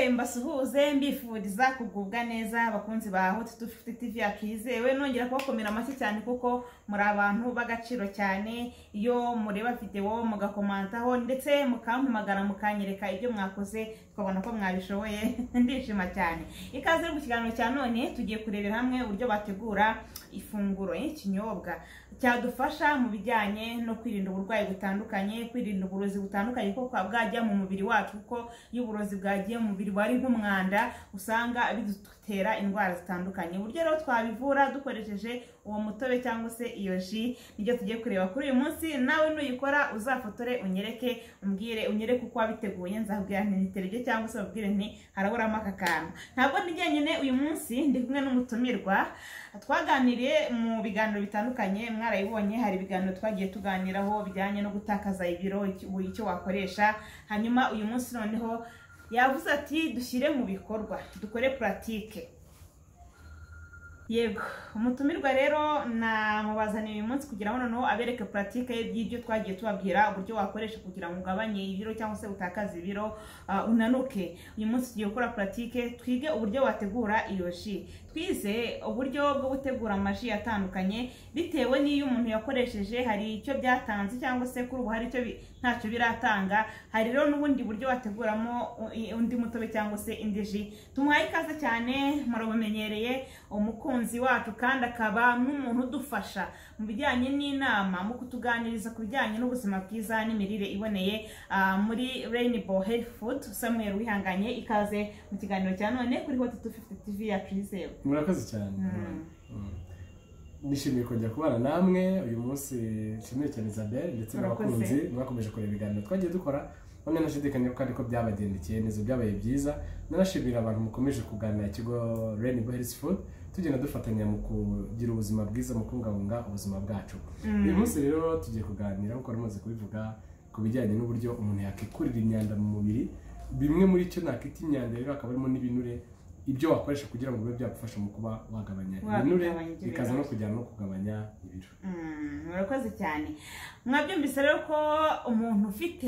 mbasuhuze mbifuriza kugubwa neza bakunzi ba hoti tu fifuti tivi yakizewe nongera kubakomera amashyi cyane kuko muri abantu b'agaciro cyane iyo mureba videwo mugakomantaho ndetse mukampamagara mukanyereka ibyo mwakoze tukabona ko mwabishoboye ndishima cyane ikaze mu kiganiro cya none tugiye kurebera hamwe uburyo bategura ifunguro y'ikinyobwa cyadufasha mu bijyanye no kwirinda uburwayi butandukanye kwirinda uburozi butandukanye kuko bwajya mu mubiri wacu kuko iyo uburozi bwagiye mu mubiri wari nk'umwanda usanga bidutera indwara zitandukanye uburyo rero twabivura dukoresheje uwo mutobe cyangwa se iyo ji nibyo tugiye kureba kuri uyu munsi nawe nuyikora uzafotore unyereke umbwire unyereke uko wabiteguye nzabwira ntitere cyangwa se babwire nti haraburamo aka kantu ntabwo ni njyenyine uyu munsi ndi kumwe n'umutumirwa twaganiriye mu biganiro bitandukanye mwarayibonye hari ibiganiro twagiye tuganiraho bijyanye no gutakaza ibiro icyo wakoresha hanyuma uyu munsi noneho yavuze ati dushyire mu bikorwa dukore puratike yego umutumirwa rero namubazaniye uyu munsi kugira ngo noneho abereke puratike y'ibyo twagiye tubabwira uburyo wakoresha kugira ngo ugabanye ibiro cyangwa se utakaze ibiro unanuke uyu munsi tugiye gukora puratike twige uburyo wategura iyo ji twize uburyo bwo gutegura amaji atandukanye bitewe n'iyo umuntu yakoresheje hari icyo byatanze cyangwa se kuri ubu hari icyo ntacyo biratanga hari rero n'ubundi buryo wateguramo undi mutobe cyangwa se indi ji tumuhaye ikaze cyane murabumenyereye umukunzi wacu kandi akaba n'umuntu udufasha mu bijyanye n'inama mu kutuganiriza ku bijyanye n'ubuzima bwiza n'imirire iboneye muri Rainbow Health Food Samuel wihanganye ikaze mu kiganiro cya none kuri Hot 250 TV ya Kizewe murakoze cyane nishimiye kongera kubana namwe uyu munsi nshimiye cyane Isabelle ndetse Murakoze. n'abakunzi mwakomeje kureba ibiganiro twagiye dukora none nashidikanya ko ariko byabagendekeye neza byabaye byiza nanashimira abantu mukomeje kugana ikigo Rainbow Health Food tugenda dufatanya mu kugira ubuzima bwiza mu kubungabunga ubuzima bwacu uyu munsi rero tugiye kuganira nk'uko mumaze kubivuga ku bijyanye n'uburyo umuntu yakikurira imyanda mu mubiri bimwe muri cyo nakwita imyanda rero hakaba harimo n'ibinure ibyo wakoresha kugira ngo bibe byagufasha mu kuba wagabanya ibinure Wagabanya ibinure. bikaza no kujyana no kugabanya ibiro Mm, murakoze cyane mwabyumvise rero ko umuntu ufite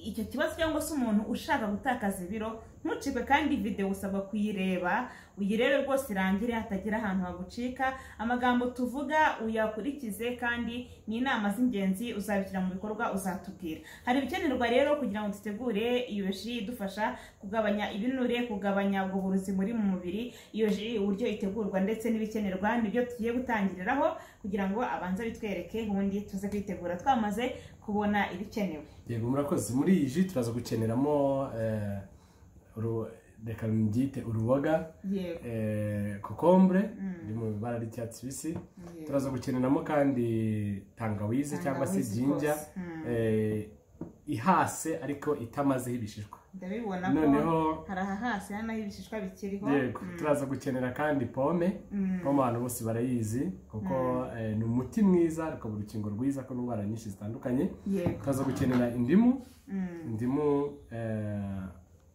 icyo kibazo cyangwa se umuntu ushaka gutakaza ibiro ntucikwe kandi videwo usabwa kuyireba uyirebe rwose irangire hatagira ahantu hagucika amagambo tuvuga uyakurikize kandi ni inama z'ingenzi uzabishyira mu bikorwa uzatubwira hari ibikenerwa rero kugira ngo dutegure iyo ji idufasha kugabanya ibinure kugabanya ubwo burozi muri mu mubiri iyo ji uburyo itegurwa ndetse n'ibikenerwa nibyo tugiye gutangiriraho kugira ngo abanze bitwereke ubundi tuze kwitegura twamaze kubona ibikenewe yego murakoze muri iyi ji turaza gukeneramo eh, uru- reka mbyite uruboga yego eh, kokombure iri mu ibara ry'icyatsi kibisi turaza gukeneramo kandi tangawizi cyangwa se Tangawizi jinja rwose. Mm. eh, ihase ariko itamazeho ibishishwa ndabibona ko noneho hari aha hasi hano aho ibishishwa bikiriho yego turaza gukenera kandi pome pome abantu bose barayizi kuko eh, ni umuti mwiza ukaba urukingo rwiza ku ndwara nyinshi zitandukanye yego turaza gukenera indimu Mm. indimu eh,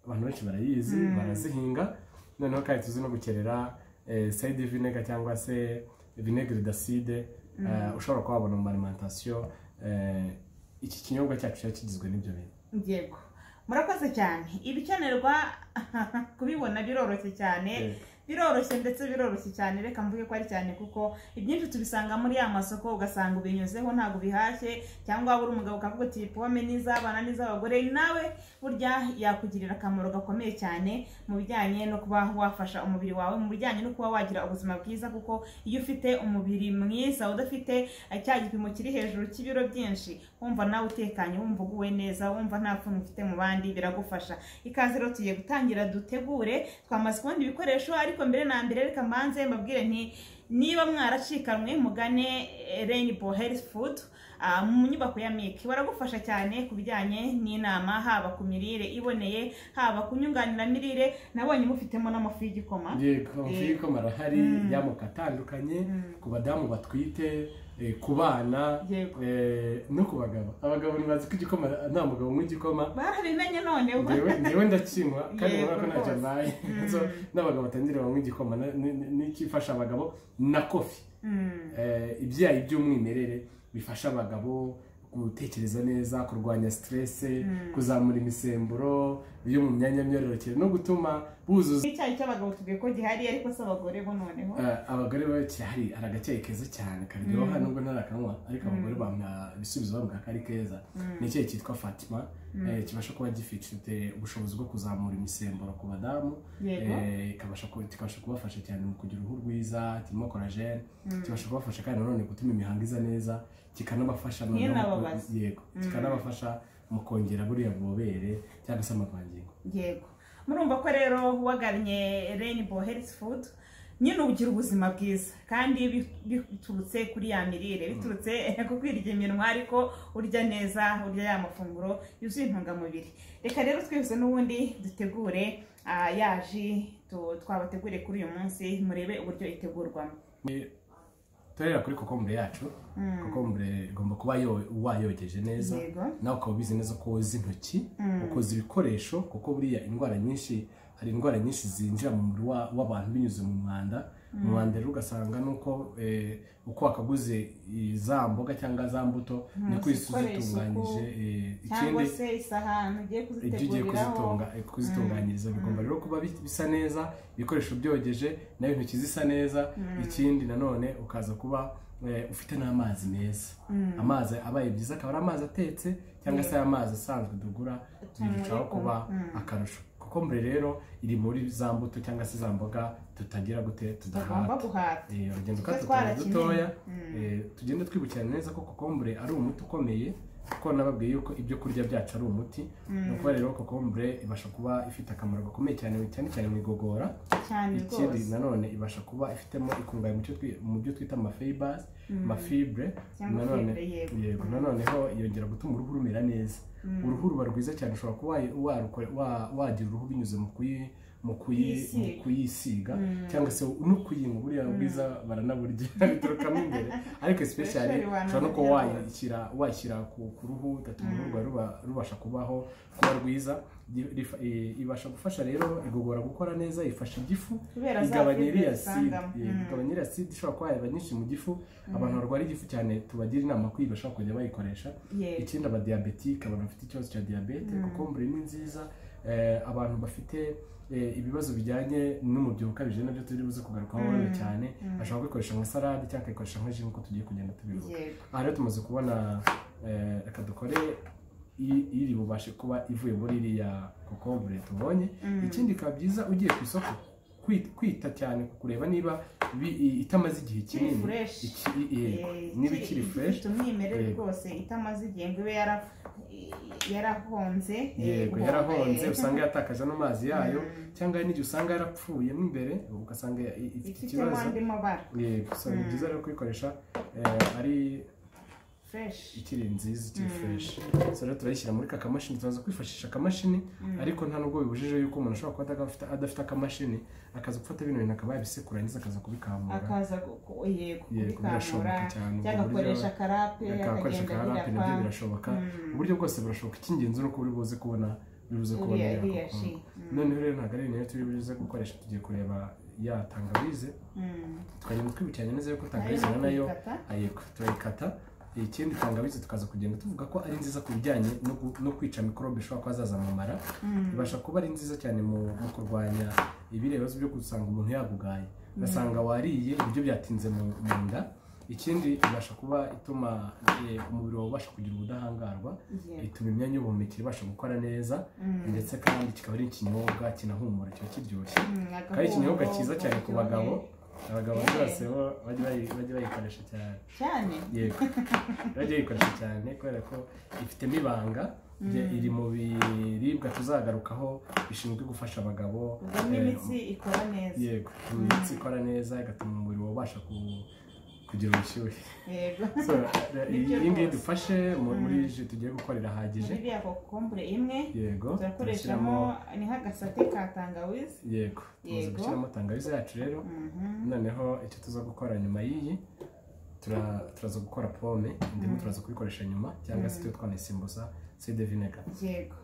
abantu benshi barayizi barazihinga noneho kandi tuzi no gukenera eh, side vinegar cyangwa se vinegere d'acide eh, ushobora kuba wabona mu alimentation eh, iki kinyobwa cyacu kiba kigizwe n'ibyo bintu yego murakoze cyane ibikenerwa kubibona biroroshye cyane Yego. biroroshye ndetse biroroshye cyane reka mvuge ko ari cyane kuko ibyinshi tubisanga muri ya masoko ugasanga ubinyuzeho ntabwo bihashye cyangwa waba uri umugabo ukavuga uti pome ni iz'abana ni iz'abagore nawe burya yakugirira akamaro gakomeye cyane mu bijyanye no kuba wafasha umubiri wawe mu bijyanye no kuba wagira ubuzima bwiza kuko iyo ufite umubiri mwiza udafite eh, cya gipimo kiri hejuru cy'ibiro byinshi wumva nawe utekanye wumva uguwe neza wumva nta pfunwe ufite mu bandi biragufasha ikaze rero tugiye gutangira dutegure twamaze kubona ibikoresho ariko mbere na mbere reka mbanze mbabwire nti niba mwaracikanwe mugane eh, Rainbow Health Food ah, mu nyubako ya MIC baragufasha cyane ku bijyanye n'inama haba ku mirire iboneye haba ku nyunganiramirire nabonye mufitemo n'amafu y'igikoma yego Eh. ko marahari y'amoko atandukanye ku badamu batwite eh, ku bana Yego. eh, no ku bagabo abagabo ntibazi ko igikoma nta mugabo unywa igikoma barabimenye none ubu. Ngewe- ngewe ndakinywa kandi Yego, urabona ko ntacyo rwose. mbaye So, n'abagabo batangira banywa igikoma na- ni- ni- n'ikifasha abagabo na kofi Mm, Eh, ibyayi by'umwimerere bifasha abagabo gutekereza neza kurwanya stress kuzamura imisemburo byo mu myanya myororokere no gutuma buzuza icyayi cy'abagabo tubwiye ko gihari ariko si abagore bo noneho Eh, abagore bo kirahari hari agacyayi keza cyane karyoha nubwo ntarakanywa ariko abagore bampa ibisubizo bavuga ko ari keza ni icyayi cyitwa fatima eh, kibasha kuba gifite ubushobozi bwo kuzamura imisemburo ku badamu Yego. eh, ikabasha ku- kibasha kubafasha cyane mu kugira uruhu rwiza kirimo korajene kibasha kubafasha kandi nanone gutuma imihango iza neza kikanabafasha noneho mu ko- babaza. yego kikanabafasha mu kongera buriya bubobere cyangwa se amavangingo yego murumva ko rero wagannye rainbow health food nyine ugira ubuzima bwiza kandi bi- biturutse kuri ya mirire biturutse ku kwirya iminwa ariko urya neza urya ya mafunguro yuzuye intungamubiri reka rero twese n'ubundi dutegure ah, ya ji tu- twabategure kuri uyu munsi murebe uburyo itegurwamo turera kuri kokombure yacu kokombure igomba kuba yo- wayogeje neza Yego. nawe ukaba ubizi neza ko woza intoki ukoza ibikoresho kuko buriya indwara nyinshi hari indwara nyinshi zinjira mu mubiri wa- w'abantu binyuze mu mwanda umwanda rero ugasanga nuko eh, uko wakaguze i- za mboga cyangwa za mbuto niko izo uzikore isuku, uzitunganyije eh, cyangwa ikindi se isahani ugiye ibyo ugiye kuziteguriraho kuzitunga- eh, kuzitunganyiriza bigomba rero kuba bi- bisa neza ibikoresho byogeje nawe intoki zisa neza ikindi nanone ukaza kuba eh, ufite n'amazi meza amazi abaye byiza akaba ari amazi atetse cyangwa se amazi asanzwe dugura birushaho kuba akarusho kuko mbere rero iri muri za mbuto cyangwa se za mboga tutagira gute tugomba tudahata guhata Eh, urugendo Tujye kato tuba twarakeneye. dutoya eh, tugende twibukiranya neza ko kokombure ari umuti ukomeye kuko nababwiye yuko ibyo kurya byacu ari umuti ni ukuba rero kokombure ibasha kuba ifite akamaro gakomeye cyane cyane cyane mu igogora cyane ikindi rwose nanone ibasha kuba ifitemo ikungahaye mu cyo twi- mu byo twita amafibers amafibre Cyangwa nanone fibre, yego. yego noneho yongera gutuma uruhu rumera neza uruhu ruba rwiza cyane ushobora kuba warukore- wa- wagira uruhu binyuze mu kuyi mu kuyi mu Kuyisiga. kuyisiga cyangwa se no kuyinywa buriya bwiza baranaburya biturukamo imbere ariko especially Especially abantu ushobora no kuba barya wayishyira washyira ku ku ruhu ugatuma uruhu rwawe ruba- rubasha kubaho kuba rwiza Gi- rifa- i- ibasha gufasha rero igogora gukora neza ifasha igifu Kubera za igabanya fibre iriya side dusangamo. yego, Mm. igabanya iriya side ishobora kuba yaba nyinshi mu gifu abantu barwara igifu cyane tubagira inama ko iyi bashobora kujya bayikoresha Yego. ikindi abadiabetike abantu bafite ikibazo cya diyabete kokombure ni nziza eh, abantu bafite eh, ibibazo bijyanye n'umubyibuho ukabije nabyo turi buze kugarukaho wenda cyane ashobora kubikoresha nka salade cyangwa akayikoresha nka ji nk'uko tugiye kugenda tubivuga Yego. aha rero tumaze kubona eh, reka dukore i- iri bubashe kuba ivuye muri iriya kokombure tubonye ikindi bikaba byiza ugiye ku isoko kwi- kwita cyane ku kureba niba bi- i- itamaze igihe kinini fresh. iki- i- yego, Eh, niba iki- ikiri iki fresh ifite umwimerere Yego. rwose itamaze igihe ngo ibe yara- yarahonze eh, yego guhonga, yarahonze eh, usanga yatakaje n'amazi yayo cyangwa n'igihe usanga yarakupfuyemo imbere ugasanga i- ifite ifitemo ikibazo andi mabara yego so ni byiza rero kuyikoresha eh, ari fresh ikiri nziza ikiri fresh so rero turayishyira muri ka kamashini tubanza kwifashisha akamashini ariko nta nubwo bibujije yuko umuntu ashobora kuba atagafite- adafite akamashini akaza gufata bino bintu akaba yabisekurangiza akaza kubikamura akaza ku- ku- yego Yego, kubikamura birashoboka cyane, ubwo cyangwa buryo- akoresha akarape akakoresha akagenda akarape nabyo birapfa birashoboka uburyo bwose burashoboka icy'ingenzi ni uko uri buze kubona uri buze kubona Uriya- ya iriya kokomo. ji, noneho rero ntabwo ari ibintu turi buze gukoresha tugiye kureba ya tangawize Mm. tukagenda twibukiranya neza yuko tangawize Harimo na nayo kuyikata. ayiko turayikata ikindi tangawizi tukaza kugenda tuvuga ko ari nziza ku bijyanye no gu- no kwica mikorobe ishobora kuba zaza mu mara ibasha kuba ari nziza cyane mu mu kurwanya ibiriya bibazo byo gusanga umuntu yagugaye ugasanga wariye ibiryo byatinze mu mu nda ikindi ibasha kuba ituma eh, umubiri wawe ubasha kugira ubudahangarwa Yego. ituma imyanya y'ubuhumekero ibasha gukora neza ndetse kandi kikaba ari ikinyobwa kinahumura kiba kiryoshye Mm, akaba ari ikinyobwa agahumuro, cyiza cyane ku bagabo abagabo Yeah. bose bo bajya bayi- bajya bayikoresha cyane cyane yego bajya bayikoresha cyane kubera ko ifitemo ibanga Bye- iri mu biribwa tuzagarukaho bishinzwe gufasha abagabo ubwo n'imitsi ikora neza yego imitsi ikora neza igatuma umubiri wawe ubasha ku- kugira ubushyuhe yego So, Nibyo iyi ngiyi rwose. dufashe mu- muri ji tugiye gukorera ahagije muri iriya kokombure imwe yego turakoreshamo turashyiramo niho agasate ka tangawizi yego tumaze Yego. gushyiramo tangawizi yacu rero noneho icyo tuza gukora nyuma y'iyi tura- turaza gukora pome indimu turaza kubikoresha nyuma cyangwa se tuyo twanayisimbuza sede vinega yego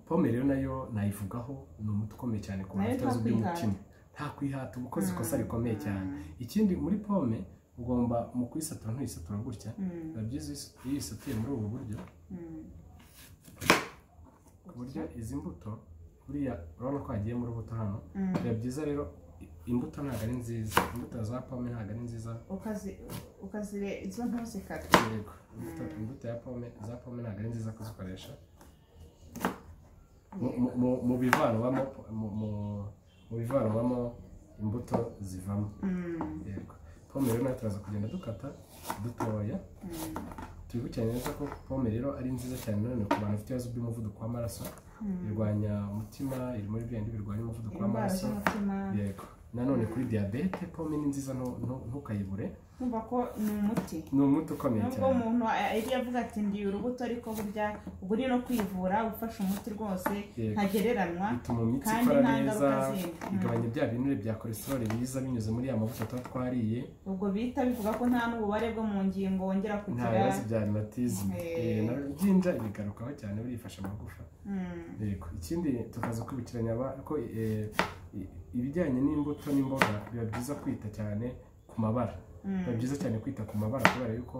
pome rero nayo nayivugaho ni umuti ukomeye cyane ku bantu Nayo bafite ibibazo nta by'umutima nta kwihata uba ukoze ikosa rikomeye cyane ikindi muri pome ugomba mu kuyisatura ntuyisatura gutya biba byiza uyis- iyo uyisatuye muri ubu buryo ku buryo izi mbuto buriya urabona ko hagiye muri ubuto hano biba byiza rero i- imbuto ntabwo ari nziza imbuto za pome ntabwo ari nziza ukazi ukazire izo ntuzi kare yego imbuto imbuto ya pome za pome ntabwo ari nziza kuzikoresha Mu- mu- mu- mu bivanwamo mu- mu- mu bivanwamo imbuto zivamo yego pome rero nawe turaza kugenda dukata dutoya twibukiranye neza ko pome rero ari nziza cyane nanone ku bantu bafite ibibazo by'umuvuduko w'amaraso irwanya umutima iri muri bya bindi birwanya umuvuduko indwara w'amaraso z'umutima yego nanone kuri diyabete pome ni nziza ntu- ntu- ntukayibure nkumva ko ni umuti ni umuti ukomeye nubwo cyane umuntu yari yavuga ati ndiye urubuto ariko burya ubwo ni no kwivura ufashe umuti rwose Yego. ntagereranywa bituma imitsi kandi ikora nta neza ngaruka zindi. Mm. igabanya bya binure bya kolesteroli biza binyuze muri ya mavuta tuba twariye ubwo bita bivuga ko nta n'ububare bwo mu ngingo wongera nta kugira bibazo bya rhumatisme Eh. Eh, na byinja bigarukaho cyane burifasha amagufa Mm. yego ikindi tukaza kwibukiranya aba- ko eh, i- ibijyanye n'imbuto n'imboga biba byiza kwita cyane ku mabara biba byiza cyane kwita ku mabara kubera yuko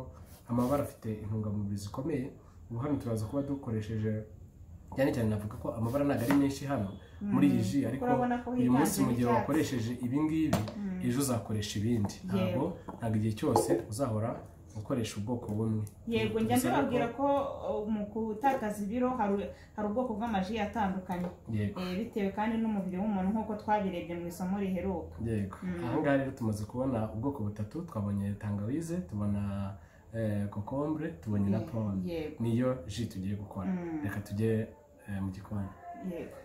amabara afite intungamubiri zikomeye ubu hano turaza kuba dukoresheje cyane cyane navuga ko amabara ntabwo ari menshi hano muri iyi ji ariko Urabona ko uyu munsi higanjemo mu gihe icyatsi. wakoresheje ibi ngibi ejo uzakoresha ibindi ntabwo ntabwo igihe cyose uzahora ukoresha ubwoko bumwe yego njya Gusa ariko- mbibabwira ko uh, mu gutakaza ibiro hari hari ubwoko bw'amaji atandukanye yego Eh, bitewe kandi n'umubiri w'umuntu nk'uko twabirebye mu isomo riheruka yego Mm. ahangaha rero tumaze kubona ubwoko butatu twabonye tangawize tubona eh, kokombure tubonye na Ye- pome yego niyo ji tugiye gukora Mm. reka tujye eh, mu gikoni yego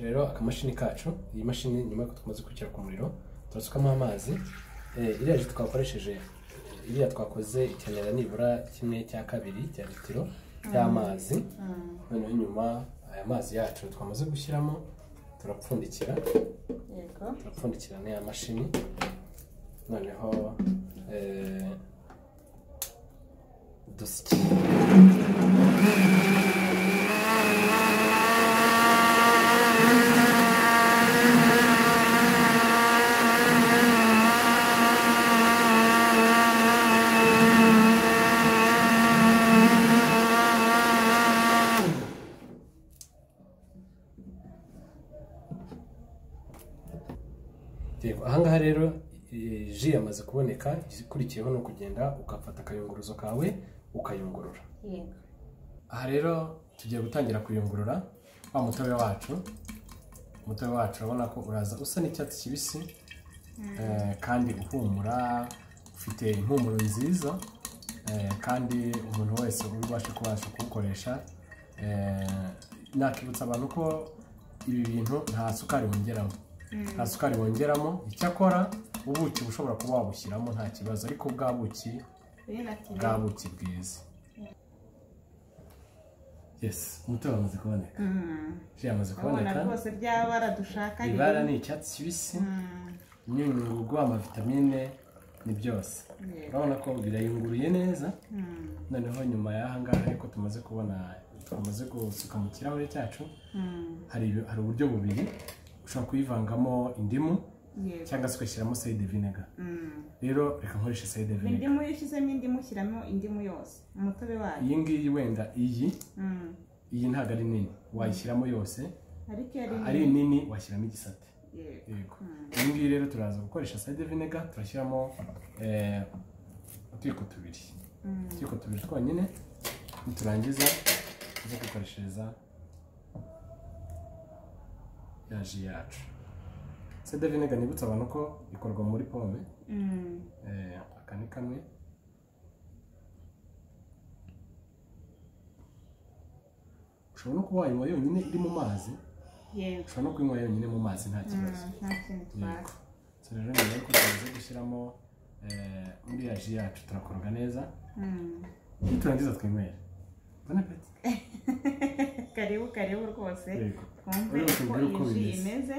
rero akamashini kacu iyi mashini nyuma yuko tumaze kwishyira ku muriro turasukamo amazi Eh, iriya ji twakoresheje iriya twakoze ikenera nibura kimwe cya kabiri cya litiro y'amazi Mm. noneho nyuma aya mazi yacu twamaze gushyiramo turapfundikira yego turapfundikirana ya mashini noneho eh, dusya Yego, ahangaha rero eh, ji yamaze kuboneka ikurikiyeho ni ukugenda ugafata akayunguruzo kawe ukayungurura yego aha rero tugiye gutangira kuyungurura wa mutobe wacu umutobe wacu urabona ko uraza usa n'icyatsi kibisi eh, kandi uhumura ufite impumuro nziza eh, kandi umuntu wese ubasha kubasha kuwukoresha eh, nakibutsa abantu ko ibi bintu nta sukari bongeramo nta sukari bongeramo icyakora ubuki uba ushobora kuba wabushyiramo nta kibazo ariko bwa buki Rero ati, bwa buki bwiza yes umutobe wamaze kuboneka Mm. ji yamaze urabona kuboneka rwose bya bara dushaka ni- ibara ni icyatsi kibisi Mm. imyunyungugu amavitamine ni byose Yego. urabona ko birayunguruye neza Mm. noneho nyuma y'ahangaha ariko tumaze kubona twamaze gusuka mu kirahure cyacu Mm. hari ibi- hari uburyo bubiri ushobora kuyivangamo indimu yego cyangwa se ugashyiramo sayide vinega Mm. rero reka nkoreshe sayide vinega indimu iyo ushyizemo indimu ushyiramo indimu yose umutobe wayo iyi ngiyi wenda iyi Mm. iyi ntabwo ari nini wayishyiramo yose ariko iyo ari ari nini washyiramo igisate yego yego Mm. iyi ngiyi rero turaza gukoresha sayide vinega turashyiramo eh, utwiko tubiri Mm. utwiko tubiri twonyine niturangiza tuze gukoreshereza ya ji yacu sayide vinega nibutsa abantu ko ikorwa muri pome Mm. Eh, aka ni kamwe ushobora no kuba wayinywa yonyine iri mu mazi yego ushobora no kuyinywa yonyine mu mazi nta kibazo Mm, nta kintu twaka so rero nyuma yuko tumaze gushyiramo eh, muri ya ji yacu turakoroga neza Mm. niturangiza twinywera Bona apeti. karibu karibu rwose Yego. twumve Urebe uko tubwire uko iyi ji bimeze. imeze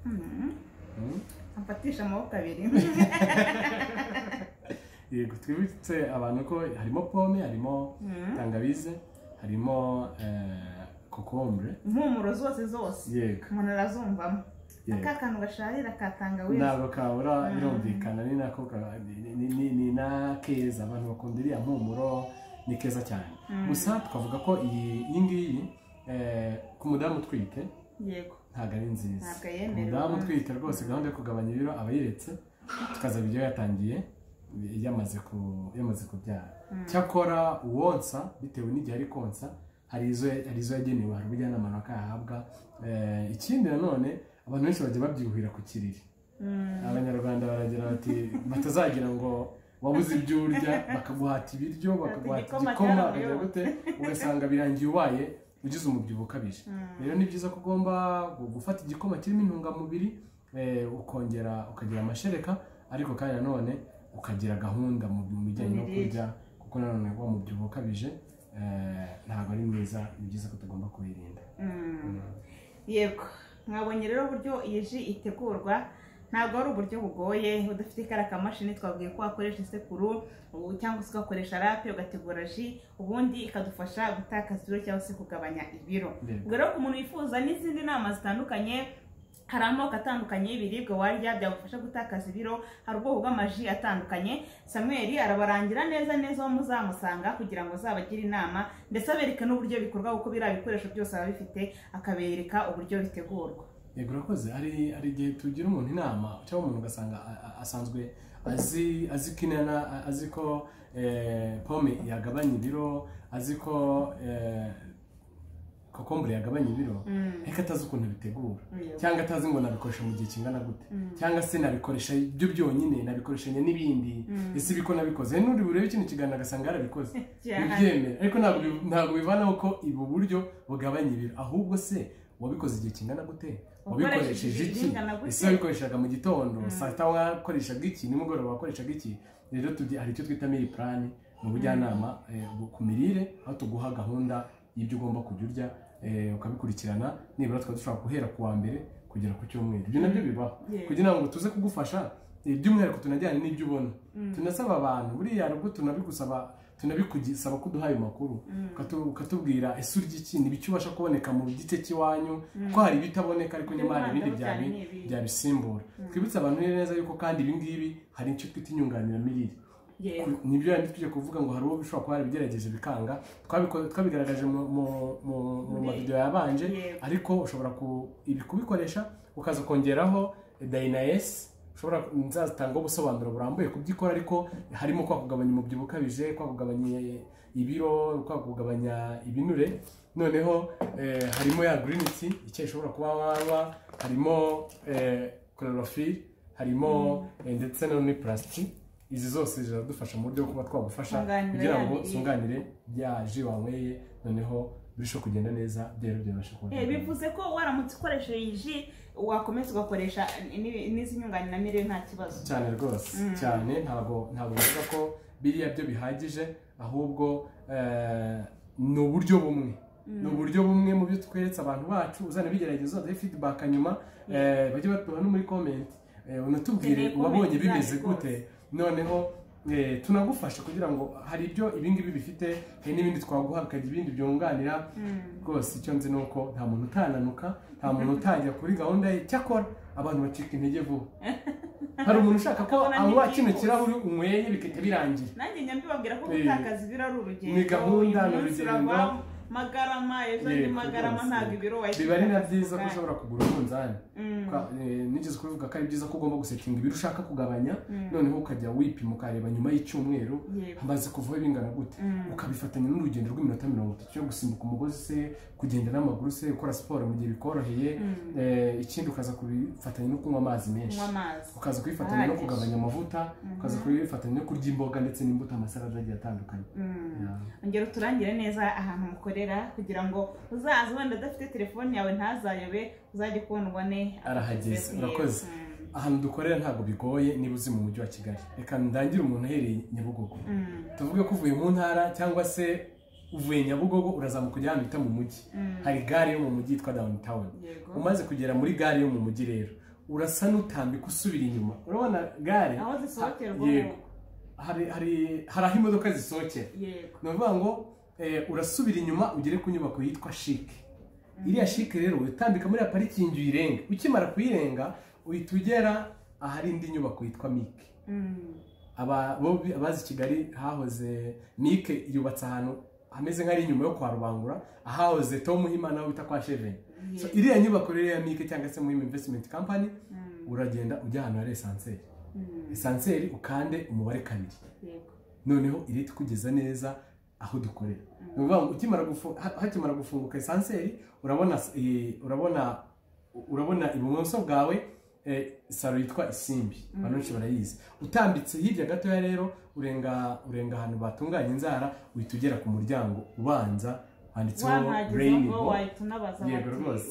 Mm. Mm. amfatisha amaboko abiri yego twibutse abantu ko harimo pome harimo Mm. tangawize harimo eh, kokombure impumuro zose zose yego umuntu arazumvamo Yego. aka kantu gasharira ka tangawizi ntabwo kabura birumvikana ni nako ka- ni- ni- ni- ni nakeza abantu bakunda iriya mpumuro ni keza cyane gusa twavuga ko iyi iyi ngiyi eh, ku mudamu utwite yego ntabwo ari nziza Ntabwo yemerewe. umudamu utwite rwose gahunda yo kugabanya ibiro aba yiretse tukaza ibyo yatangiye yamaze ku- yamaze kubyara cyakora uwonsa bitewe n'igihe ari konsa hari izo hari izo yagenewe hari ubujyanama runaka yahabwa Eh, ikindi nanone abantu benshi bajya babyuhira ku kiriri abanyarwanda baragira bati batazagira ngo wabuze ibyo urya bakaguhata ibiryo bakaguhata Igikoma igikoma cyaravuyeho. ukajya gute ugasanga birangiye ubaye ugize umubyibuho ukabije rero ni byiza ko ugomba gu- gufata igikoma kirimo intungamubiri eh, ukongera ukagira amashereka ariko kandi nanone ukagira gahunda mu mu bijyanye no Imirire. kurya kuko nanone wa mubyibuho ukabije eh, ntabwo ari mwiza ni byiza ko tugomba kubirinda Mm. yego mwabonye rero uburyo iyi ji itegurwa ntabwo ari uburyo bugoye udafite kariya kamashini twabwiye ko wakoresha isekuru ubu cyangwa se ugakoresha rape ugategura ji ubundi ikadufasha gutakaza ibiro cyangwa se kugabanya ibiro Yego. ubwo rero ku muntu wifuza n'izindi nama zitandukanye hari amoko atandukanye y'ibiribwa warya byagufasha gutakaza ibiro hari ubwoko bw'amaji atandukanye samuel arabarangira neza neza aho muzamusanga kugira ngo azabagire inama ndetse abereke n'uburyo bikorwa kuko biriya bikoresho byose aba bifite akabereka uburyo bitegurwa yego urakoze hari hari igihe tugira umuntu inama cyangwa umuntu ugasanga a- a- asanzwe azi azi ko inana a- azi ko eh, pome yagabanya ibiro azi ko eh, kokombure yagabanya ibiro ariko atazi ukuntu bitegura Yego. cyangwa atazi ngo nabikoresha mu gihe kingana gute cyangwa se nabikoresha byo byonyine nabikoreshanya n'ibindi ese ibi ko nabikoze n'uri burebe kino kiganiro agasanga yarabikoze Cyane. bibyemera ariko ntabwo bi- ntabwo bivanaho ko ubu buryo bugabanya ibiro ahubwo se wabikoze igihe kingana gute wabikoresheje igihe iki kingana gute? ese wabikoreshaga mu gitondo saa sita wakoreshaga iki nimugoroba wakoreshaga iki rero tugi- hari icyo twita miri purani mu bujyanama eh, bu- ku mirire aho tuguha gahunda y'ibyo ugomba kujya urya eh, ukabikurikirana nibura tukaba dushobora guhera ku wa mbere kugera ku cyumweru ibyo nabyo bibaho Yeah. kugira ngo tuze kugufasha eh, by'umwihariko tunajyane n'ibyo ubona tunasaba abantu buriya hari ubwo tunabigusaba tunabigusaba ko uduha ayo makuru ukatu- ukatubwira ese urya iki ni ibiki ubasha kuboneka mu gice cy'iwanyu ko hari ibitaboneka ariko nyamara hari ibindi Cyane byabi- ni ibihe. byabisimbura twibutse abantu neza yuko kandi ibi ngibi hari icyo twita inyunganiramirire yego Ku- nibyo yandi tujya kuvuga ngo hari uwo bishobora kuba yarabigerageje bikanga Twabiko- twabigaragaje mu- mu- mu- mu Muri- mavidewo yabanje Yego. ariko ushobora ku- ibi kubikoresha ukaza kongeraho dayinayesi ushobora nzazitangaho ubusobanuro burambuye ku byo ikora ariko harimo kwa kugabanya umubyibuho ukabije kwa kugabanya ibiro kwa kugabanya ibinure noneho eh, harimo ya green tea icyayi ushobora kuba wanywa harimo chlorophylle harimo eh, ndetse none plastic izi zose ziradufasha mu buryo bwo kuba twagufasha Kunganira kugira ngo ya mirire. sunganire bya ji wanyweye noneho birusheho kugenda neza byari byabasha kuba Eh, bivuze ko waramutse ukoresheje iyi ji wakomeza ugakoresha ni- n'izi nyunganiramirire nta kibazo cyane rwose cyane ntabwo ntabwo bivuga ko biriya byo bihagije ahubwo eh, ni uburyo bumwe ni uburyo bumwe mu byo tweretse abantu bacu uzana bigerageza uzaduhe feedback nyuma eh, bajye batuba no muri comment eh, unatubwire Dukeneye wabonye comment bimeze zanyu gute noneho eh, tunagufasha kugira ngo hari ibyo ibingibi bifite hari n'ibindi twaguha bikagira ibindi byunganira rwose icyo nzi ni uko nta muntu utananuka nta muntu utajya kuri gahunda ye cyakora abantu bacika intege vuba hari umuntu ushaka ko Akabona anywa ntibyihuse. kino kirahure unyweye bigahita birangira nanjye njya mbibabwira ko Eh, gutakaza ibiro ari urugendo ni gahunda, uyu ni munsi urugendo. urava magarama ejo andi Yego, magarama rwose. ntabwo ibiro wahita biba ari na utakaza byiza ko ubwanyu. ushobora kugura umunzani Kwa- eh, nigeze kubivuga ko ari byiza ko ugomba gusetinga ibiro ushaka kugabanya noneho ukajya wipima ukareba nyuma y'icyumweru Yego. hamaze kuvaho bingana gute ukabifatanya n'urugendo rw'iminota mirongo itatu cyo gusimbuka umugozi se kugenda n'amaguru se gukora siporo mu gihe bikoroheye eh, ikindi ukaza kubifatanya no kunywa amazi menshi kunywa amazi ukaza kubifatanya no Ahagije. kugabanya amavuta ukaza kubifatanya no kurya imboga ndetse n'imbuto amasarada agiye atandukanye Yeah. ongera uturangire neza ahantu mukorera kugira ngo uzaza wenda udafite telefone yawe ntazayobe uzajye ukubona ubone arahageze aho urakoze ugiye. Mm. ahantu dukorera ntabwo bigoye niba uzi mu mujyi wa kigali reka ndangire umuntu uhereye nyabugogo tuvuge ko uvuye mu ntara cyangwa se uvuye nyabugogo urazamuka ujya ahantu bita mu mujyi hari gare yo mu mujyi yitwa downtown Yego. umaze kugera muri gare yo mu mujyi rero urasa n'utambika usubira inyuma urabona gare aho zisohokerwa Ha- yego. hari hari hari aho imodoka zisohokera yego ni ukuvuga ngo eh, urasubira inyuma ugere ku nyubako yitwa shike iriya shike rero utambika muri ya parikingi uyirenga ukimara kuyirenga uhita ugera ahari indi nyubako yitwa mike aba bo bi- abazi kigali hahoze mike yubatse ahantu hameze nk'ari inyuma yo kwa rubangura ahahoze tom himana aho bita kwa sheveni So, iriya nyubako rero ya mike cyangwa se muhima investment company uragenda ujya ahantu hari esanseri esanseri ukande umubare kabiri yego noneho irita ikugeza neza aho dukorera ni ukuvuga ngo ukimara gufu- ha- hakimara gufunguka esanseri urabona s- eh, urabona urabona ibumoso bwawe eh, salo yitwa isimbi abantu benshi barayizi utambitse hirya gatoya rero urenga urenga ahantu batunganya inzara uhita ugera ku muryango ubanza handitseho wahageze Rainy ngo Boy. wahita unabaza Yego rwose.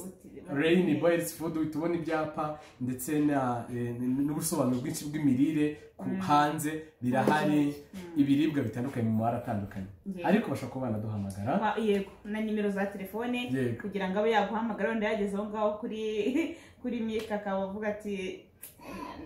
Rain Boys Food tubona ibyapa ndetse na eh, n'ubusobanuro bwinshi bw'imirire ku hanze birahari ibiribwa bitandukanye mu mabara atandukanye Yego. ariko bashobora kuba banaduhamagara Wa- yego na nimero za telefone Yego. kugira ngo abe yaguhamagara wenda yageze aho ngaho kuri kuri mika akaba avuga ati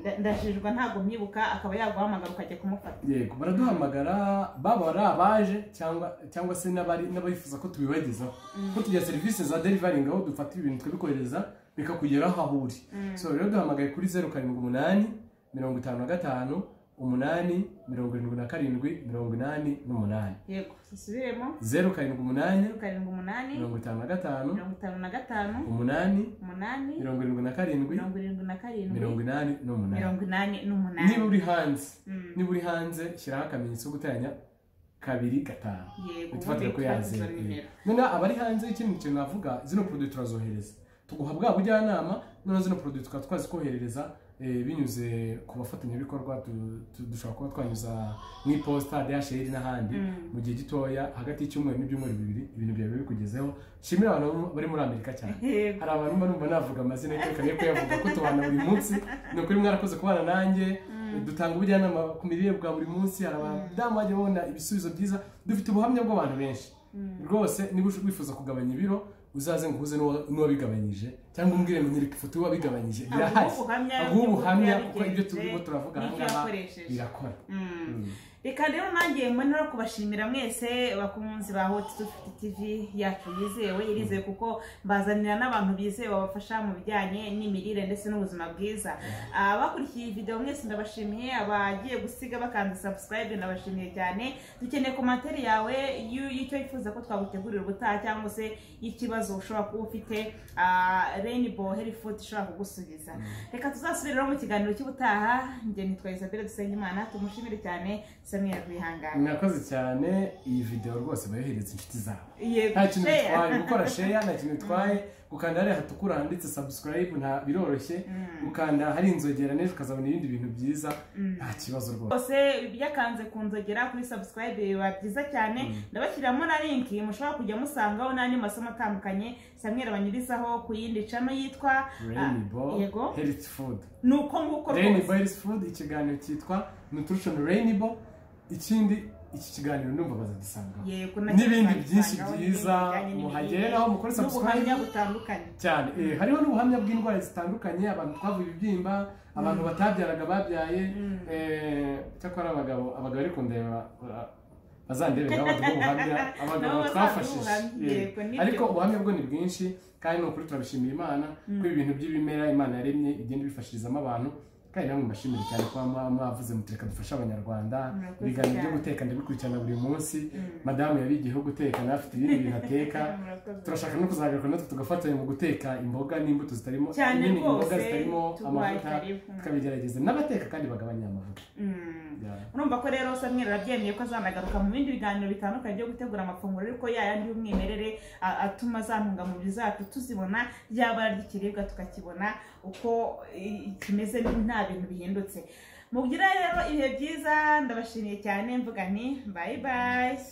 "Nda- ndajijwa ntabwo mwibuka akaba yaguhamagara ukajya kumufata yego baraduhamagara baba ari abaje cyangwa cyangwa se n'abari n'abifuza ko tubibagezaho ko tugira serivisi za derivaringi aho dufata ibintu tukabikohereza bikakugeraho aho uri so rero duhamagaye kuri zeru karindwi umunani mirongo itanu na gatanu umunani mirongo irindwi na karindwi mirongo inani n'umunani yego dusubiremo zeru karindwi umunani karindwi umunani mirongo itanu na gatanu mirongo itanu na gatanu umunani umunani mirongo irindwi na karindwi mirongo irindwi na karindwi mirongo inani n'umunani mirongo inani n'umunani niba uri hanze Mm. niba uri hanze shyiraho akamenyetso ko guteranya kabiri gatanu Yego, uhite ufatira ko ubundi yaze twagize nimero. noneho abari hanze ikindi kintu navuga zino poroduwi turazohereza tuguha bwa bujyanama noneho zino poroduwi tukaba twazikoherereza eh, binyuze ku bafatanyabikorwa du- du- dushobora kuba twanyuza mu iposita dhr n'ahandi mu gihe gitoya hagati y'icyumweru n'ibyumweru bibiri ibintu byawe bikugezeho nshimira abantu bari muri amerika cyane Yego. hari abantu mba numva navuga amazina y'iteka niyo kuyavuga ko tubana buri munsi ni ukuri mwarakoze kubana nanjye dutanga ubujyanama ku mirire bwa buri munsi hari abadamu bajya babona ibisubizo byiza dufite ubuhamya bw'abantu benshi rwose niba ush- wifuza kugabanya ibiro uzaze ngo uhuze n'uwa- n'uwabigabanyije cyangwa umbwire ngo nyereka ifoto y'uwabigabanyije birahari Aguhe ubuhamya aguhe bw'uko ubuhamya yabigenje kuko ibyo turimo turavuga aha n'ibyo ngaha yakoresheje. birakora reka rero nanjye mbone no kubashimira mwese bakunzi ba hoti dufite tv yacu yizewe irizewe kuko mbazanira n'abantu bizewe babafasha mu bijyanye n'imirire ndetse n'ubuzima bwiza abakurikiye iyi videwo mwese ndabashimiye abagiye gusiga bakanze subscribe ndabashimiye cyane dukeneye komantere yawe y'u- y'icyo wifuza ko twagutegurira ubutaha cyangwa se y'ikibazo ushobora kuba ufite rainbow health food ishobora kugusubiza reka tuzasubiriraho mu kiganiro cy'ubutaha njye nitwa isabelle dusengimana tumushimire cyane samuel rwihangane mwakoze cyane iyi videwo rwose bayohereza inshuti zawe Yego, nta kintu share. bitwaye gukora sheya nta kintu bitwaye gukanda hariya hatukura handitse subscribe nta biroroshye gukanda hari inzogera neza ukazabona ibindi bintu byiza nta kibazo rwose bose byakanze ku nzogera kuri subscribe biba byiza cyane ndabashyiramo na link mushobora kujya musangaho n'andi masomo atandukanye samuel banyurizaho ku yindi cano yitwa rainbow Ah, yego health food ni uko nguko rainbow health food ikiganiro cyitwa nutrition rainbow ikindi iki kiganiro ndumva bazagisangaho Yego, nacyo n'ibindi tuzabisangaho, byinshi n'ibindi byiza bijyanye n'imirire, muhageraho mukore subscribe n'ubuhamya butandukanye cyane eh, hariho n'ubuhamya bw'indwara zitandukanye abantu twavuye ibibyimba abantu batabyaraga babyaye eh, cyakora abagabo abagabo ariko ndeba ba- bazandebe nabo baduhe ubuhamya abagabo Nabo bazaduhe twafashije ubuhamya, Eh, yego, nibyo. ariko ubuhamya bwo ni bwinshi kandi ni ukuri turabishimira imana ko ibintu by'ibimera imana yaremye igenda ibifashirizamo abantu kandi namwe mbashimire cyane kuba mwa- mwavuze muti reka dufashe abanyarwanda Murakoze ibiganiro byo cyane. guteka ndabikurikirana buri munsi madamu yabigiyeho guteka nawe afite ibindi bintu ateka Murakoze. turashaka no kuzagaruka natwe tugafatanya mu guteka imboga n'imbuto zitarimo Cyane nyine imboga rwose, zitarimo tubaye amavuta karibu. tukabigerageza n'abateka kandi bagabanya amavuta Mm. Yeah. urumva ko rero Samuel arabyemeye ko azanagaruka mu bindi biganiro bitandukanye byo gutegura amafunguro ariko yayandi y'umwimerere a- atuma za ntungamubiri zacu tuzibona ryaba ry'ikiribwa tukakibona uko i- kimeze nta bintu bihindutse mugira rero ibihe byiza ndabashimiye cyane mvuga nti bayi bayi